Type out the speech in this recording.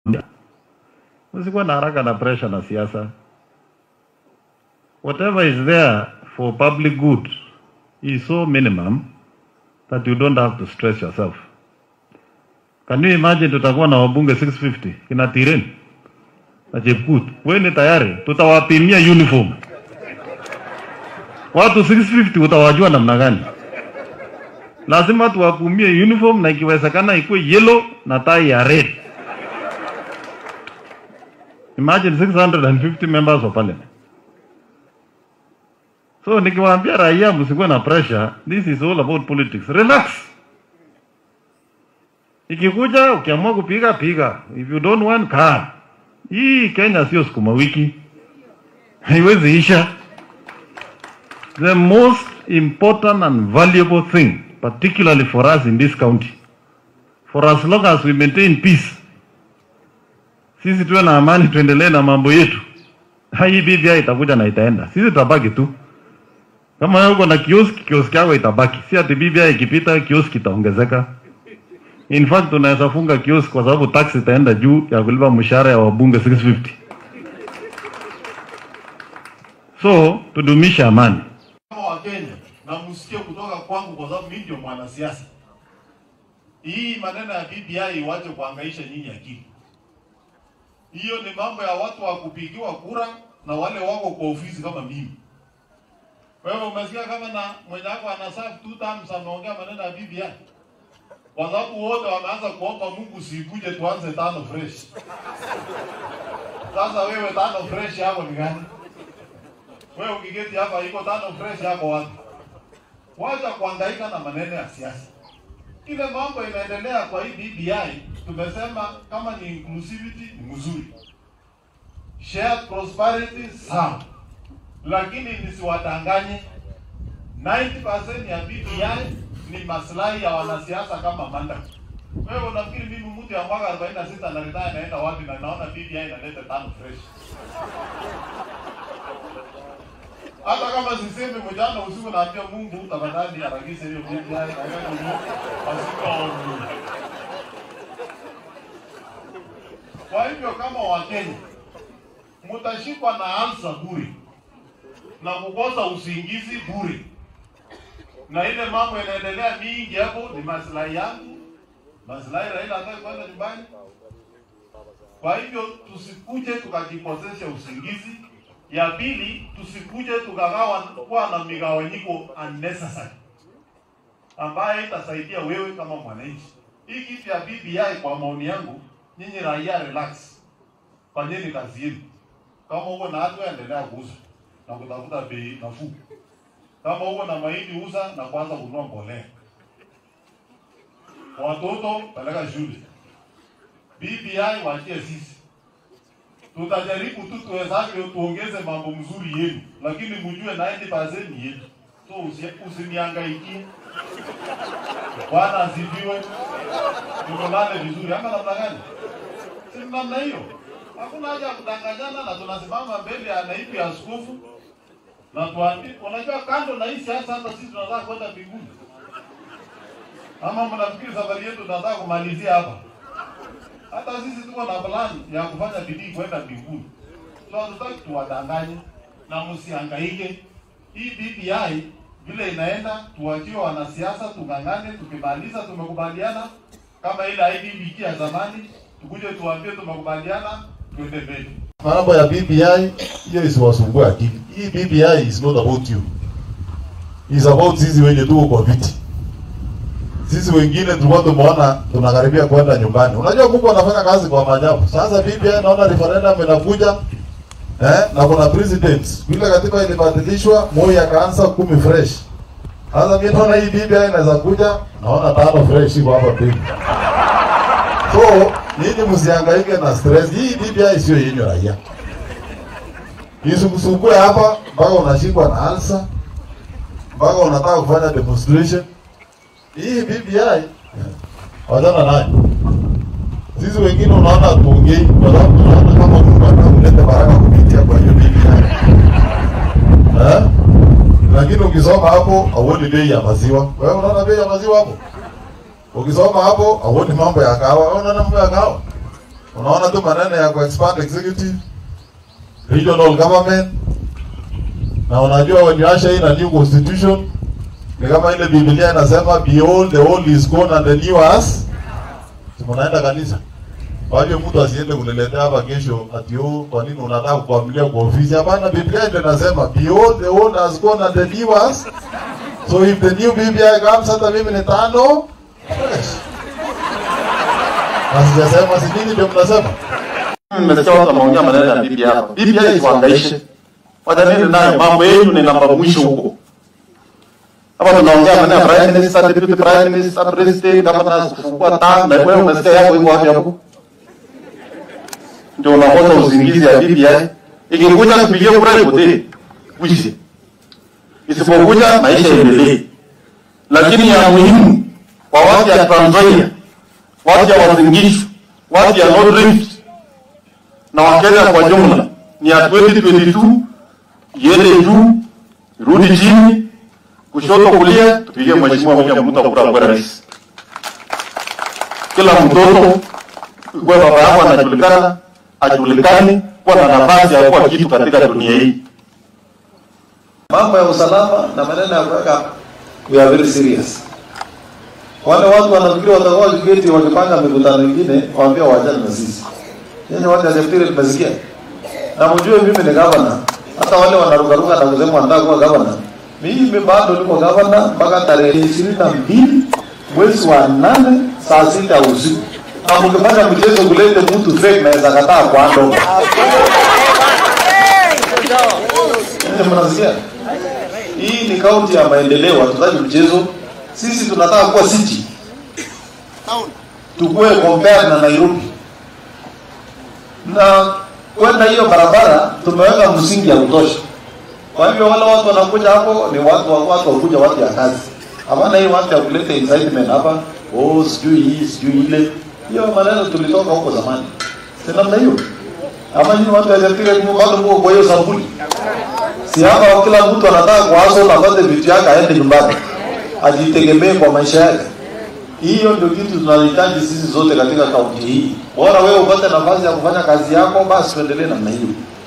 Usikuwa na haraka na pressure na siasa. Whatever is there for public good is so minimum that you don't have to stress yourself. Can you imagine tutakuwa na wabunge 650 kina Tiren na Chepkut, wewe ni tayari, tutawapimia uniform watu 650 utawajua namna gani? Lazima tuwapimie uniform na ikiwezekana ikuwe yellow na tai ya red. Imagine 650 members of parliament. So nikiwaambia raia msikuwe na pressure, this is all about politics. Relax. Ikikuja ukiamua kupiga piga, if you don't want kaa. Hii Kenya sio sukuma wiki, haiwezi isha. The most important and valuable thing, particularly for us in this county, for as long as we maintain peace, sisi tuwe na amani, tuendelee na mambo yetu. Hii BBI itakuja na itaenda, sisi tutabaki tu. Kama wewe uko na kioski, kioski yako itabaki, si ati BBI ikipita kioski itaongezeka. In fact tunaweza funga kioski kwa sababu tax itaenda juu ya kulipa mshahara ya wabunge 650. So tudumishe amani. kama Wakenya na msikie kutoka kwangu, kwa sababu mimi ndio mwanasiasa. Hii maneno ya BBI iwache kuhangaisha nyinyi akili. Hiyo ni mambo ya watu wa kupigiwa kura na wale wako kwa ofisi kama mimi. Wewe umesikia kama na mwenye wako ana serve two terms ameongea maneno ya BBI? Kwa sababu wote wameanza kuomba Mungu sikuje tuanze tano fresh. Sasa wewe tano fresh yako ni gani? Wewe ukiketi hapa iko tano fresh yako wapi? Wacha kuhangaika na maneno ya siasa. Ile mambo inaendelea kwa hii BBI, tumesema kama ni inclusivity ni mzuri, shared prosperity sawa, lakini nisiwadanganye, 90% ya BBI ni maslahi ya wanasiasa kama manda. Wewe unafikiri mimi mtu ya mwaka 46 na retire naenda wapi na naona BBI inaleta tano fresh? hata kama sisemi mjana usiku naambia Mungu tafadhali harakisha hiyo BBI na wewe Mungu asikaoni. Kwa hivyo kama Wakenya mtashikwa na ansa bure na kukosa usingizi bure, na ile mambo inaendelea mingi hapo ni maslahi yangu, maslahi Raila hataki kwenda nyumbani. Kwa hivyo tusikuje tukajikosesha usingizi. Ya pili, tusikuje tukagawa kuwa na migawanyiko unnecessary ambaye itasaidia wewe kama mwananchi. Hii kitu ya BBI kwa maoni yangu, nyinyi raia relax, fanyeni kazi yenu. Kama uko na watu endelea kuuza na kutafuta bei nafuu. Kama uko na mahindi uza na kuanza kununua mbolea. Watoto peleka shule. BBI waachie sisi tutajaribu tu tuwezavyo tuongeze mambo mzuri yenu, lakini mjue 90% ni yetu, so usi- usiniangaikie. Bwana asifiwe, tukolane vizuri ama namna gani? Si namna hiyo, hakuna haja ya kudanganyana, na tunasimama mbele ya naibu ya askofu na tuambie, unajua kando na hii siasa, hata sisi tunataka kwenda mbinguni. Ama mnafikiri safari yetu tunataka kumalizia hapa? Hata sisi tuko na plan ya kufanya bidii kwenda mbinguni. So hatutaki tuwadanganye na msihangaike. Hii BBI vile inaenda, tuwachie wanasiasa tung'ang'ane. Tukimaliza tumekubaliana, kama ile IBBK ya zamani, tukuje tuambie tumekubaliana, twende mbele. Mambo ya BBI hiyo isiwasumbue akili. Hii BBI is not about you. It's about sisi wenye tuko kwa viti. Sisi wengine tulikuwa tumeona tunakaribia kwenda nyumbani. Unajua Mungu anafanya kazi kwa maajabu. Sasa BBI naona referendum inakuja eh, na kuna president. Vile katiba ilibadilishwa, Moi akaanza kumi fresh. Sasa mimi naona hii BBI inaweza kuja, naona tano fresh iko hapa pili. So, nyinyi msihangaike na stress. Hii BBI sio yenyu raia. Isikusumbue hapa mpaka unashikwa na alsa, mpaka unataka kufanya demonstration. Hii BBI wachana nayo. Sisi wengine unaona tuongei kwa sababu tunaona kama Mungu atakuleta baraka kupitia kwa hiyo BBI. Eh? Lakini ukisoma hapo hauoni bei ya maziwa. Wewe unaona bei ya maziwa hapo? Ukisoma hapo hauoni mambo ya kahawa. Wewe unaona mambo ya kahawa? Unaona tu maneno ya kuexpand executive, regional government, na unajua when you usher in a new constitution ni kama ile Biblia inasema behold the old is gone and the new has. Si mnaenda kanisa? Kwa hivyo mtu asiende kuniletea hapa kesho ati oh, kwa nini unataka kuamilia kwa ofisi? Hapana, Biblia ndio inasema behold the old has gone and the new has. So if the new BBI comes hata mimi ni tano fresh. Na sijasema si nini ndio mnasema? Nimesikia watu wameongea maneno ya BBI hapa. BBI isiwaangaishe. Watanini nayo mambo yenu ni namba mwisho huko. Hapa tunaongea maneno ya prime minister, deputy prime minister, president, kama tunaweza kufungua taa na wewe umesikia yako iko wapi hapo? Ndio unakosa usingizi ya BBI. Ikikuja kupigia kura ipote. Wishi. Isipokuja maisha yaendelee. Lakini ya muhimu kwa watu ya Trans Nzoia, watu ya Uasin Gishu, watu ya North Rift na Wakenya kwa jumla ni ya 2022 iende juu, irudi chini, kushoto kulia, tupigie mheshimiwa William Ruto kura kwa rais. Kila mtoto kwa baba yako anajulikana, ajulikani, kuwa na nafasi ya kuwa kitu katika dunia hii. mambo ya usalama na maneno ya kuweka we are very serious. Wale watu wanafikiri watakuwa wakiketi wakipanga mikutano mingine, waambia waachane na sisi. Nyinyi watu wa Zefiri nimesikia. Na mjue mimi ni gavana. Hata wale wanarukaruka na kusema wanataka kuwa gavana. Mimi bado niko gavana mpaka tarehe ishirini na mbili mwezi wa nane saa sita usiku. Na mkifanya mchezo kulete mtu fake naweza kataa kwa ndo. Ndio mnasikia? Hii ni kaunti ya maendeleo, hatutaki mchezo. Sisi tunataka kuwa city. Tukue compare na Nairobi. Na kwenda hiyo barabara tumeweka msingi ya kutosha. Kwa hivyo wale watu wanakuja hapo ni watu wa watu wakuja watu ya kazi. Hapana hii watu ya kuleta incitement hapa. Oh, sijui hii, sijui ile. Hiyo maneno tulitoka huko zamani. Si namna hiyo. Ama nyinyi watu wa Zafiri bado mko kwa hiyo sampuli. Si hapa kila mtu anataka kuaso na apate vitu yake aende nyumbani. Ajitegemee kwa maisha yake. Hiyo ndio kitu tunahitaji sisi zote katika kaunti hii. Bora wewe upate nafasi ya kufanya kazi yako, basi tuendelee namna hiyo.